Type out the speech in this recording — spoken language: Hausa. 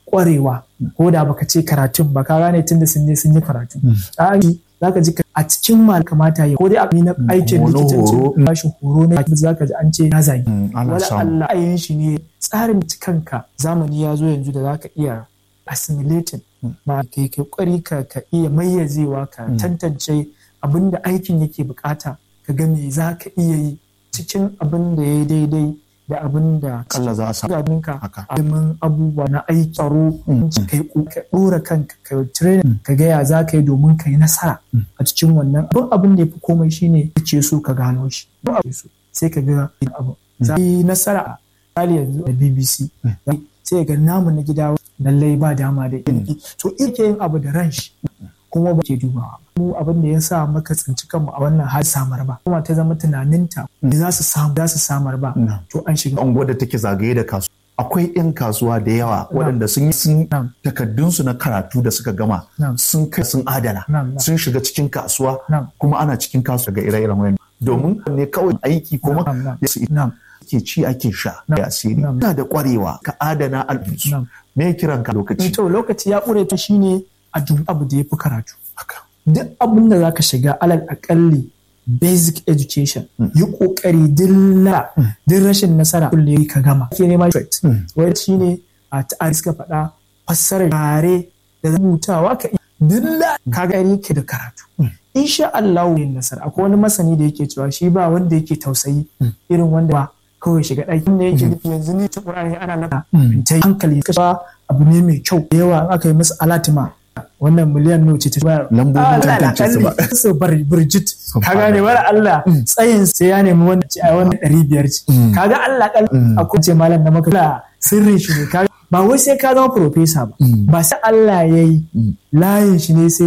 kwarewa ko da baka ce karatun ba ka gane tunda sun je sun yi karatu a za ka ji a cikin mal kamata ya ko dai a na aikin Wani likitanci horo. ba shi horo na za ka ji an ce ya zagi Mm, ana wala samu. Allah ayin shi ne tsarin kanka zamani ya zo yanzu da za ka iya assimilating ma kai kai kwari ka ka iya mayyazewa ka tantance abin da aikin yake bukata ka ga me za ka iya yi cikin abin da ya daidai da abin da Kalla za a samu. ganinka Haka. ilimin abubuwa na aiki tsaro kai ko- ka dora kanka ka training ka gaya za ka yi domin ka yi nasara a cikin wannan abin abin da ya fi komai shine ce so ka gano shi Duk abin so sai ka ga abu za ka yi nasara a misali yanzu da BBC sai ga namu na gida lallai ba dama da ilimi to ike yin abu da ran shi kuma ba ke dubawa mu abin da ya sa maka tsinci kanmu a wannan hali samar ba kuma ta zama tunaninta me za su samu za su samar ba to an shiga unguwar da take zagaye da kasuwa akwai 'yan kasuwa da yawa waɗanda sun yi sun Na'am. takaddunsu na karatu da suka gama Na'am. sun kai sun adana Na'am, na'am. sun shiga cikin kasuwa Na'am. kuma ana cikin kasuwa ga ire-iren wayan domin ne kawai aiki kuma Na'am, na'am. ya su Na'am. ke ci ake sha Na'am. ya asiri Na'am. ina da kwarewa ka adana alfinsu Na'am. me kiran ka lokaci to lokaci ya ƙure ta shine a duk abu da ya fi karatu haka duk abin da zaka shiga alal akalli basic education yi kokari dilla duk rashin nasara kulle ka gama ke nema straight wai shine a ta'ari suka faɗa fassarar yare da rubutawa ka dilla ka gani ke da karatu insha Allah yin nasara akwai wani masani da yake cewa shi ba wanda yake tausayi irin wanda ba kawai shiga ɗakin da yake nufi yanzu ne ta ƙur'ani ana naka ta yi hankali kashe abu ne mai kyau da yawa aka yi masa alatima wannan miliyan nawa ce ta bayar Lambobin tantance su ba. su bar burjit ka gane wala Allah tsayin sai ya nemi wanda ce a wannan ɗari biyar ce kaga Allah kal akwai ce malam da maka sirrin shi ne kaga ba wai sai ka zama profesa ba ba sai Allah yayi layin shi ne sai